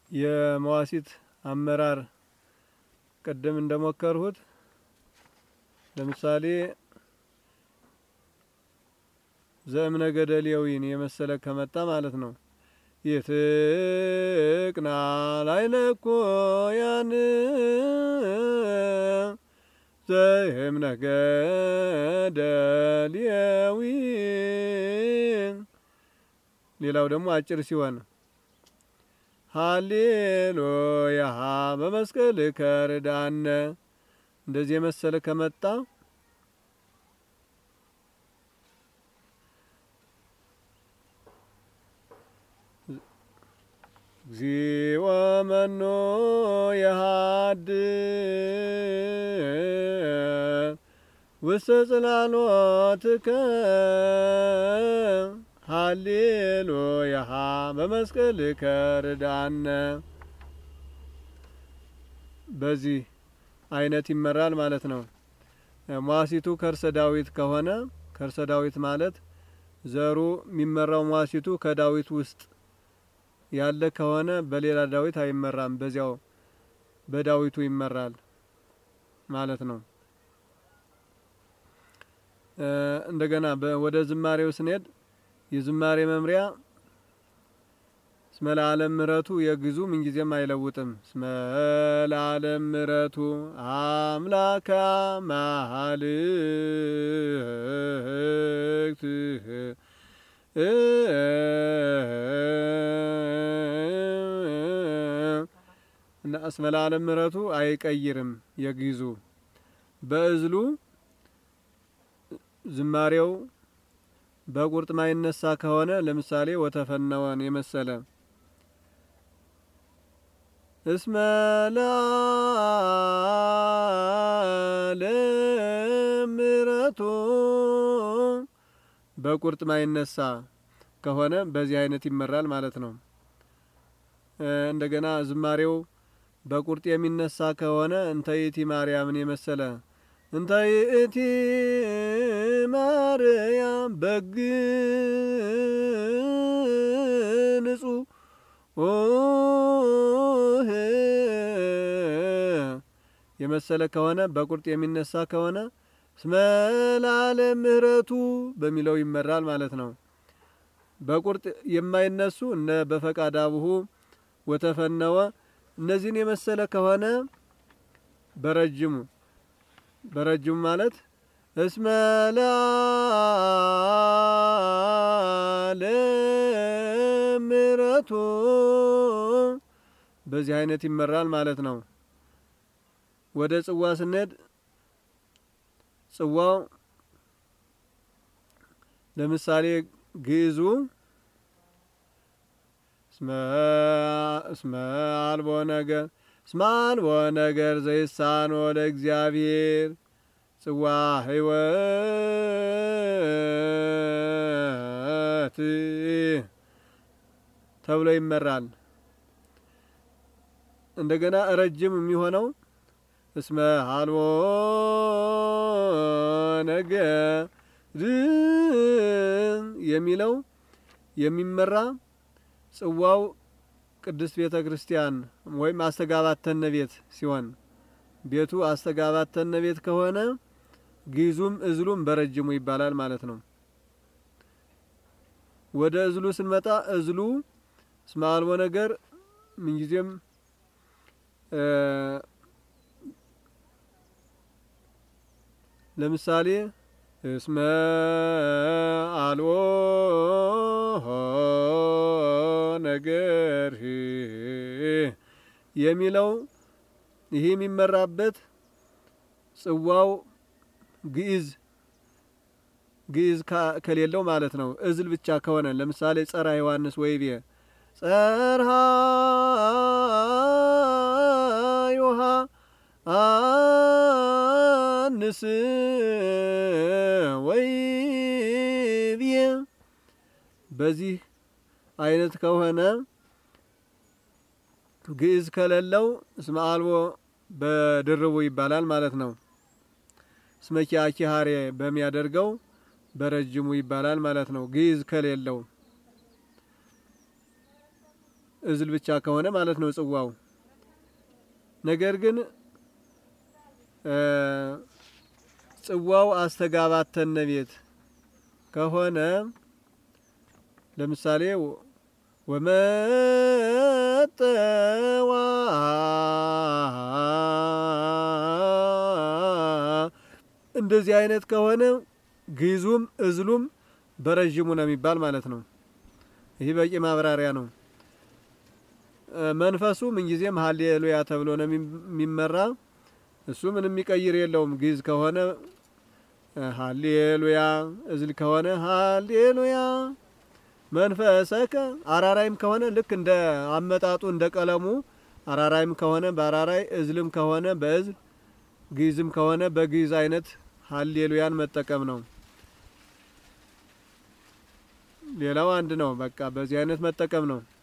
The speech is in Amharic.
የመዋሲት አመራር ቅድም እንደሞከርሁት ለምሳሌ ዘእምነ ገደሌዊን የመሰለ ከመጣ ማለት ነው። ይትቅና ላይለኮ ያን ዘእምነ ገደሌዊ ሌላው ደግሞ አጭር ሲሆን ሃሌሉያ በመስቀል ከርዳነ እንደዚህ የመሰለ ከመጣ እግዚኦ መኖ የሃድ ውስተ ጽላሎትከ ሃሌሉያ በመስቀል ከርዳነ በዚህ አይነት ይመራል ማለት ነው። ሟሲቱ ከርሰ ዳዊት ከሆነ ከርሰ ዳዊት ማለት ዘሩ የሚመራው ሟሲቱ ከዳዊት ውስጥ ያለ ከሆነ በሌላ ዳዊት አይመራም፣ በዚያው በዳዊቱ ይመራል ማለት ነው። እንደገና ወደ ዝማሬው ስንሄድ የዝማሬ መምሪያ እስመ ለዓለም ምሕረቱ የግዙ ምንጊዜም አይለውጥም። እስመ ለዓለም ምሕረቱ አምላከ አማልክት እና እስመ ለዓለም ምሕረቱ አይቀይርም። የግዙ በእዝሉ ዝማሬው በቁርጥ ማይነሳ ከሆነ ለምሳሌ ወተፈነወን የመሰለ እስመ ለዓለም ምሕረቱ በቁርጥ ማይነሳ ከሆነ በዚህ አይነት ይመራል ማለት ነው። እንደገና ዝማሬው በቁርጥ የሚነሳ ከሆነ እንተ ይእቲ ማርያምን የመሰለ እንተ ይእቲ ማርያም በግ ንጹሕ የመሰለ ከሆነ በቁርጥ የሚነሳ ከሆነ እስመ ለዓለም ምሕረቱ በሚለው ይመራል ማለት ነው። በቁርጥ የማይነሱ እነ በፈቃድ አቡሁ ወተፈነወ እነዚህን የመሰለ ከሆነ በረጅሙ በረጅሙ ማለት እስመ ለዓለም ምሕረቱ በዚህ አይነት ይመራል ማለት ነው። ወደ ጽዋ ስንሄድ ጽዋው ለምሳሌ ግዕዙ እስመ አልቦ ነገር እስመ አልቦ ነገር ዘይሳኖ ለእግዚአብሔር ጽዋ ሕይወት ተብሎ ይመራል። እንደገና ረጅም የሚሆነው እስመ አልቦ ነገር የሚለው የሚመራ ጽዋው ቅድስት ቤተ ክርስቲያን ወይም አስተጋባተነ ቤት ሲሆን ቤቱ አስተጋባተነ ቤት ከሆነ ግዕዙም እዝሉም በረጅሙ ይባላል ማለት ነው። ወደ እዝሉ ስንመጣ እዝሉ እስመ አልቦ ነገር ምንጊዜም ለምሳሌ እስመ አልቦ ነገር የሚለው ይህ የሚመራበት ጽዋው ግዕዝ ግዕዝ ከሌለው ማለት ነው። እዝል ብቻ ከሆነ ለምሳሌ ጸራ ዮሐንስ ወይቤ ጸርሃ ዮሐ አንስ ወይቤ በዚህ አይነት ከሆነ ግዕዝ ከሌለው እስመ አልቦ በድርቡ ይባላል ማለት ነው። እስመ ኪያኪሃሬ በሚያደርገው በረጅሙ ይባላል ማለት ነው። ግዕዝ ከሌለው እዝል ብቻ ከሆነ ማለት ነው ጽዋው። ነገር ግን ጽዋው አስተጋባተነ ቤት ከሆነ ለምሳሌ ወመጠዋ እንደዚህ አይነት ከሆነ ግዙም እዝሉም በረዥሙ ነው የሚባል ማለት ነው። ይህ በቂ ማብራሪያ ነው። መንፈሱ ምንጊዜም ሀሌሉያ ተብሎ ነው የሚመራ። እሱ ምንም የሚቀይር የለውም። ግዕዝ ከሆነ ሀሌሉያ፣ እዝል ከሆነ ሀሌሉያ መንፈሰከ፣ አራራይም ከሆነ ልክ እንደ አመጣጡ እንደ ቀለሙ አራራይም ከሆነ በአራራይ እዝልም ከሆነ በእዝል ግዕዝም ከሆነ በግዕዝ አይነት ሀሌሉያን መጠቀም ነው። ሌላው አንድ ነው። በቃ በዚህ አይነት መጠቀም ነው።